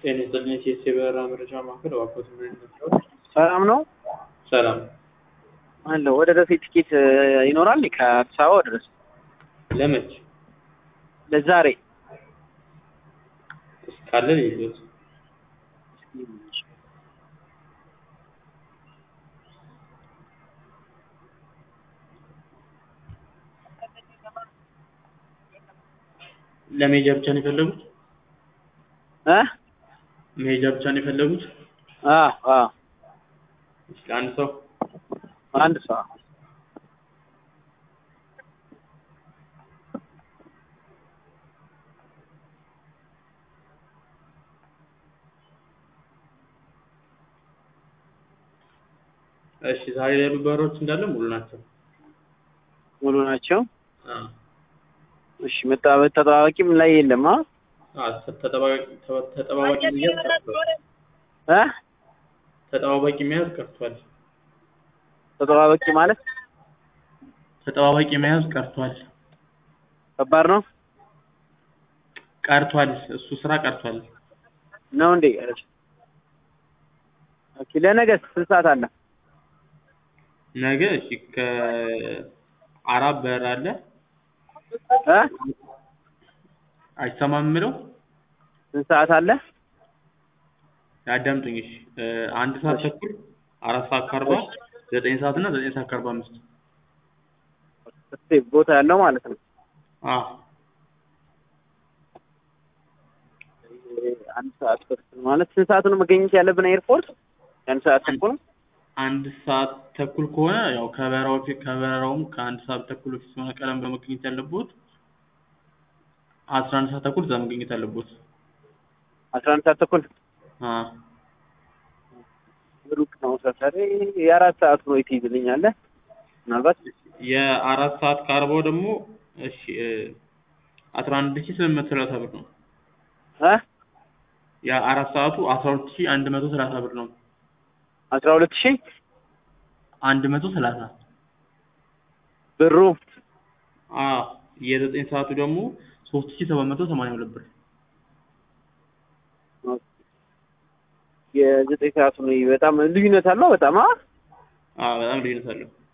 ጤና ይስጥልኝ የኢቲኤስ የበረራ መረጃ ማዕከል እባክዎት ምን ይመስላል? ሰላም ነው ሰላም አለ ወደ ደሴ ቲኬት ይኖራል ከአዲስ አበባ ወደ ደሴ ለመች ለዛሬ ካለ ይሉት ለመሄጃ ብቻ ነው የፈለጉት? እ መሄጃ ብቻ ነው የፈለጉት? አዎ አዎ እስኪ አንድ ሰው አንድ ሰው እሺ ዛሬ ያሉ በረራዎች እንዳለ ሙሉ ናቸው። ሙሉ ናቸው። አዎ እሺ መጣበቅ ተጠባባቂም ላይ የለም አ አዎ ተጠባባቂ ተጠባባቂ መያዝ ቀርቷል። እ ተጠባባቂ መያዝ ቀርቷል። ተጠባባቂ ማለት ተጠባባቂ መያዝ ቀርቷል። ከባድ ነው ቀርቷል። እሱ ስራ ቀርቷል። ነው እንዴ? ኦኬ ለነገስ ስንት ሰዓት አለ? ነገ እሺ ከአራት በረራ አለ። እ አይሰማም የምለው ስንት ሰዓት አለ? ያዳምጡኝ እሺ እ አንድ ሰዓት ተኩል አራት ሰዓት ከአርባ ዘጠኝ ሰዓት እና ዘጠኝ ሰዓት ከአርባ አምስት እስቲ ቦታ ያለው ማለት ነው። አዎ አንድ ሰዓት ተኩል ማለት ስንት ሰዓት ነው መገኘት ያለብን ኤርፖርት? አንድ ሰዓት ተኩል አንድ ሰዓት ተኩል ከሆነ ያው ከበረራው ፊት ከበረራውም ከአንድ ሰዓት ተኩል በፊት ስለሆነ ቀደም ብሎ መገኘት ያለብዎት አስራ አንድ ሰዓት ተኩል እዛ መገኘት አለብዎት። አስራ አንድ ሰዓት ተኩል አዎ ሩቅ ነው ሰፈሬ። የአራት ሰዓት ነው ትይዝልኛለህ? ምናልባት የአራት ሰዓት ከአርባው ደግሞ እሺ እ አስራ አንድ ሺህ ስምንት መቶ ሰላሳ ብር ነው። እ የአራት ሰዓቱ አስራ ሁለት ሺህ አንድ መቶ ሰላሳ ብር ነው። አስራ ሁለት ሺህ አንድ መቶ ሰላሳ ብሩ አዎ የዘጠኝ ሰዓቱ ደግሞ ሶስት ሺህ ሰባት መቶ ሰማንያ ሁለት ብር የዘጠኝ ሰዓቱ ነው። በጣም ልዩነት አለው በጣም አ አዎ በጣም ልዩነት አለው።